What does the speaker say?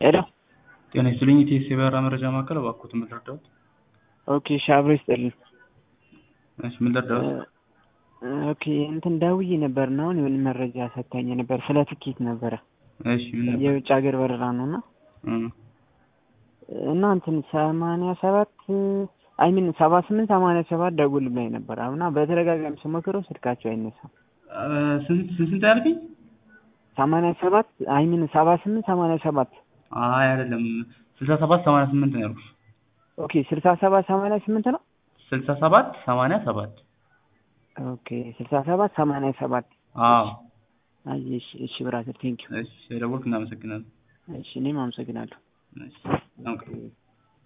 ሄሎ ጤና ይስጥልኝ ኢቲኤስ የበረራ መረጃ ማዕከል፣ እባክዎት ምን ልርዳዎት? ኦኬ እሺ አብሮ ይስጥልኝ። እሺ ምን ልርዳዎት? ኦኬ እንትን ደውዬ ነበር እና አሁን የሆነ መረጃ ሰጥታኝ ነበር ስለ ትኬት ነበረ እሺ ምን ነበር? የውጭ ሀገር በረራ ነው እና እም፣ እና እንትን ሰማንያ ሰባት አይሚን ሰባ ስምንት ሰማንያ ሰባት ደውል ብላኝ ነበር እና በተደጋጋሚ ስሞክረው ስልካቸው አይነሳም። አ፣ ስንት ስንት ስንት ያልከኝ? ሰማንያ ሰባት አይሚን ሰባ ስምንት ሰማንያ ሰባት አይ አይደለም፣ ስልሳ ሰባት ሰማንያ ስምንት ነው ያልኩሽ። ኦኬ ስልሳ ሰባት ሰማንያ ስምንት ነው። ስልሳ ሰባት ሰማንያ ሰባት ኦኬ ስልሳ ሰባት ሰማንያ ሰባት አዎ። አይ እሺ እሺ ብራዘር ቴንኪው እሺ ስለደወልክ እናመሰግናለን። እሺ እኔም አመሰግናለሁ። እሺ በጣም ቅርብ